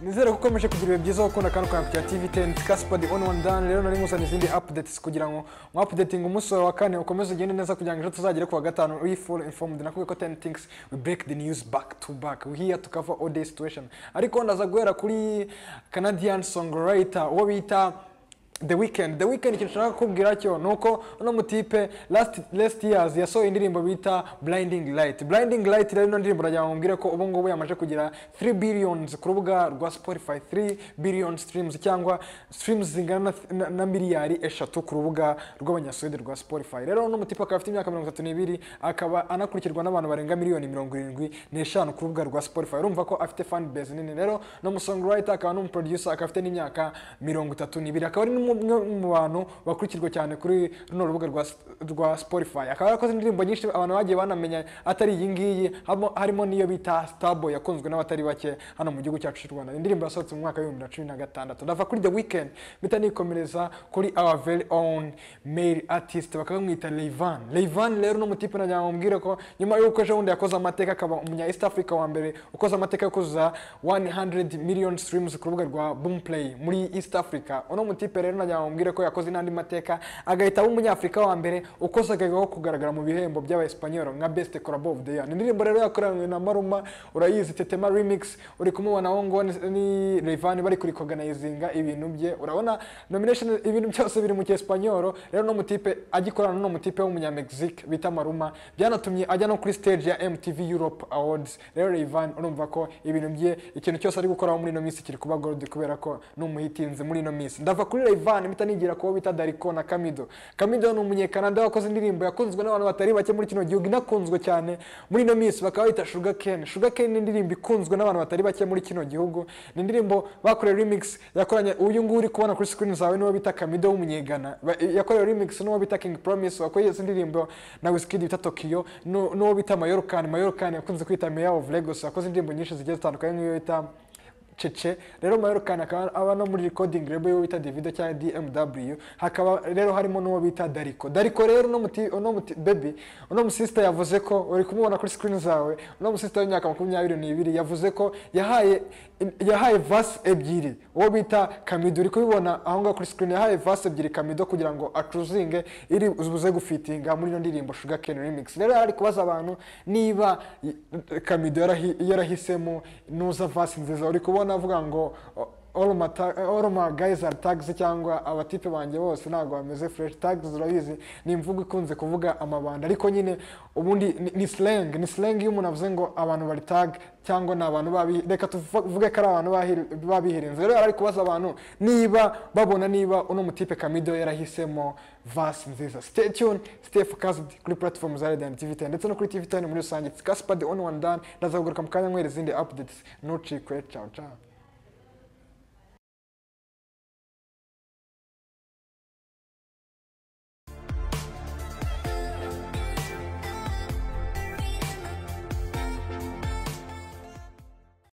nizere ko ukomeje kugira ibihe byiza gukunda kano kantu ka tv teni kasipadi oni wani dani rero nari muzanye izindi apudetis kugira ngo mwapudetinga umunsi wawe wa kane ukomeze ugende neza kugira ngo ejo tuzagere ku wa gatanu uri full informed nakubwiye ko teni things we break the news back to back we here to cover all day situation ariko ndaza guhera kuri canadian songwriter uwo bita The Weeknd The Weeknd ikintu nshaka kukubwira cyo ni uko uno mutipe last, last years yasohoye indirimbo bita Blinding Light Blinding Light rero ino ndirimbo uragira ngo mbwire ko ubu ngubu yamaze kugira 3 billions ku rubuga rwa Spotify 3 billion streams cyangwa streams zingana na, na, na miliyari eshatu ku rubuga rw'abanyasuwede rwa Spotify rero uno mutipe akaba afite imyaka 32 akaba anakurikirwa n'abantu barenga miliyoni 75 ku rubuga rwa Spotify urumva ko afite fan base nini rero no mu songwriter akaba no mu producer akaba afite n'imyaka 32 akaba ari umwe mu bantu bakurikirwa cyane kuri runo rubuga rwa, rwa Spotify akaba yarakoze indirimbo nyinshi abantu bagiye banamenya atari iyi ngiyi harimo- harimo n'iyo bita Starboy yakunzwe n'abatari bake hano mu gihugu cyacu cy'u Rwanda indirimbo yasohotse mu mwaka w'ibihumbi bibiri na cumi na gatandatu ndava kuri The Weeknd mpita nikomereza kuri our very own male artist bakamwita Rayvan Rayvan rero ni umutipe nagira ngo mbwire ko nyuma y'uko ejo bundi yakoze amateka akaba umunya East Africa wa mbere ukoze amateka yo kuzuza 100 million streams ku rubuga rwa Boomplay muri East Africa uno mutipe rero nagira ngo mbwire ko yakoze n'andi mateka agahita aba umunyafurika wa mbere ukoze akageraho kugaragara mu bihembo by'abayesipanyoro nka best collabo of the year ni indirimbo rero yakoranywe na Maruma urayizi Tetema remix uri kumubona aho ngo ni Rayvan bari kuri organizinga ibintu bye urabona nomination ibintu byose biri mu cyesipanyoro rero no mutipe agikorana n'uno mutipe w'umunyamegizike bita Maruma byanatumye ajya no kuri stage ya MTV Europe Awards rero Rayvan urumva ko ibintu bye ikintu cyose ari gukoraho muri ino minsi kiri kuba gold kubera ko ni umuhitinzi muri ino minsi ndava kuri Rayvan mpita nigira kubo bita Dariko na Kamido Kamido ni umunyekanada wakoze indirimbo yakunzwe n'abantu batari bake muri kino gihugu inakunzwe cyane muri ino minsi bakaba bayita Sugar Cane Sugar Cane ni indirimbo ikunzwe n'abantu batari bake muri kino gihugu ni indirimbo bakoreye remix yakoranye uyu nguyu uri kubona kuri screen zawe niwo bita Kamido w'umunyegana Ba- yakorewe remix n'uwo bita King Promise wakoze indirimbo na Wizkid bita Tokyo n'u- n'uwo bita Mayorkani Mayorkani yakunze kwita Mayor of Lagos wakoze indirimbo nyinshi zigiye zitandukanye nk'iyo bita cece rero mayorukani akaba aba no muri recording label yo bita davido cyangwa dmw hakaba rero harimo n'uwo bita dariko dariko rero uno muti uno muti baby uno musista yavuze ko uri kumubona kuri screen zawe uno musista w'imyaka makumyabiri n'ibiri yavuze ko yahaye yahaye vasi ebyiri uwo bita kamido uri kubibona aho ngaho kuri screen yahaye vasi ebyiri kamido kugira ngo acuzinge iri buze gufitinga muri ino ndirimbo sugar cane remix rero yari ari kubaza abantu niba y- kamido yarahi- yarahisemo nuza vasi nziza uri kubona avuga ngo o- all my ta- all my guys are tags cyangwa abatipe banjye bose ntabwo bameze fresh tags urabizi ni imvugo ikunze kuvuga amabanda ariko nyine ubundi ni- ni slang ni slang iyo umuntu avuze ngo abantu bari tag cyangwa ni abantu babi reka tuvuge ko ari abantu bahi- babihirinze rero ari kubaza abantu niba babona niba uno mutipe kamido yarahisemo vasi nziza stay tuned stay focused kuri platform za radiant tv 10 ndetse no kuri tv 10 muri rusange it's gaspard the only one done ndazaguruka mu kanya nkwereza izindi updates ntucikwe ciao ciao